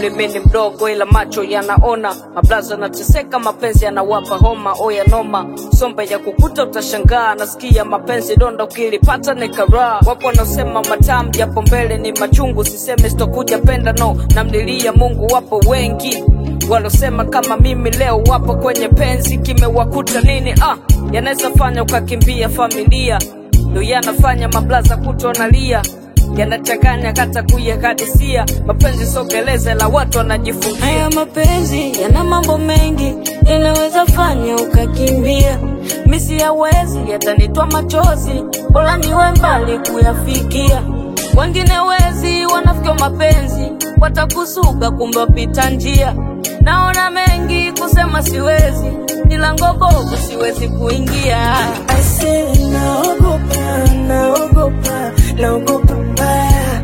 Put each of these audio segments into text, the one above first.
umri mimi mdogo, ila macho yanaona. Mablaza nateseka, mapenzi yanawapa homa. Oya noma, sombe ya kukuta utashangaa. Nasikia mapenzi donda, ukilipata ni karaa. Wapo wanaosema matamu japo mbele ni machungu. Siseme sitokuja penda, no, namlilia Mungu. Wapo wengi walosema kama mimi leo wapo kwenye penzi, kimewakuta nini? Ah, yanaweza fanya ukakimbia familia, ndo yanafanya mablaza kutonalia yanachanganya kata kuyakadisia mapenzi sogeleze la watu wanajifungia Haya mapenzi yana mambo mengi, yanaweza fanya ukakimbia. Misi yawezi yatanitwa machozi, bora niwe mbali kuyafikia. Wengine wezi wanafikia mapenzi, watakusuka kumbe wapita njia. Naona mengi kusema siwezi, milango bovu siwezi kuingia. I say naogopa, naogopa, naogopa mbaya.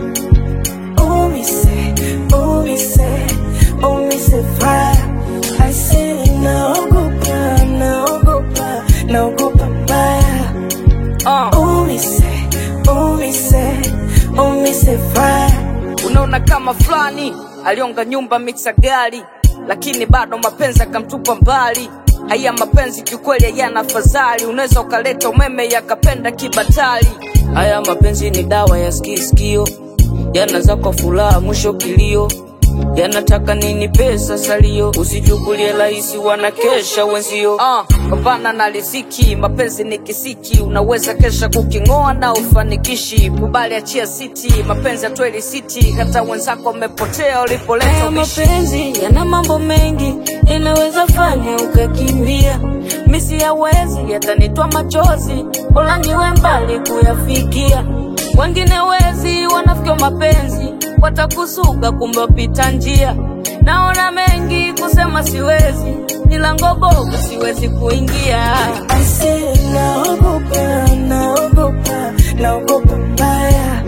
Oh me say, oh me say, oh me say fire. I say naogopa, naogopa, naogopa mbaya. uh. Oh me say, oh me say, oh me say fire. Unaona kama fulani alionga nyumba mixa gari, lakini bado mapenzi akamtupa mbali. Haya mapenzi kiukweli hayana fadhali, unaweza ukaleta umeme yakapenda kibatali. Haya mapenzi ni dawa ya skiskio, yanaza kwa furaha mwisho kilio, yanataka nini pesa salio, usichukulie rahisi, wanakesha wenzio. Uh, pambana na riziki, mapenzi ni kisiki, unaweza kesha kuking'oa na ufanikishi. Kubali achia siti, mapenzi atweli siti, hata wenzako wamepotea ulipoleta Haya ubishi. mapenzi yana mambo mengi, yanaweza fanya ukakimbia. Misi yawezi yatanitwa machozi, bora niwe mbali kuyafikia. Wengine wezi wanafikia mapenzi, watakusuka kumbe wapita njia. Naona mengi kusema siwezi, milango bovu siwezi kuingia. I say naogopa, naogopa, naogopa mbaya.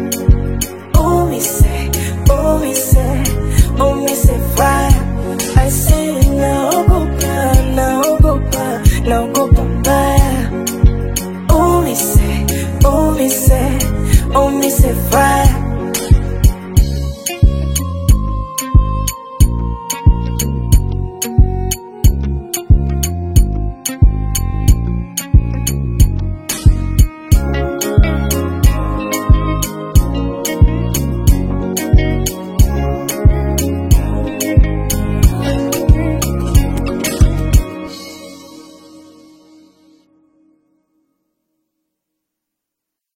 Oh me say, oh me say, oh me say fire. I say naogopa, naogopa, naogopa mbaya. Oh me say, oh me say, oh me say fire.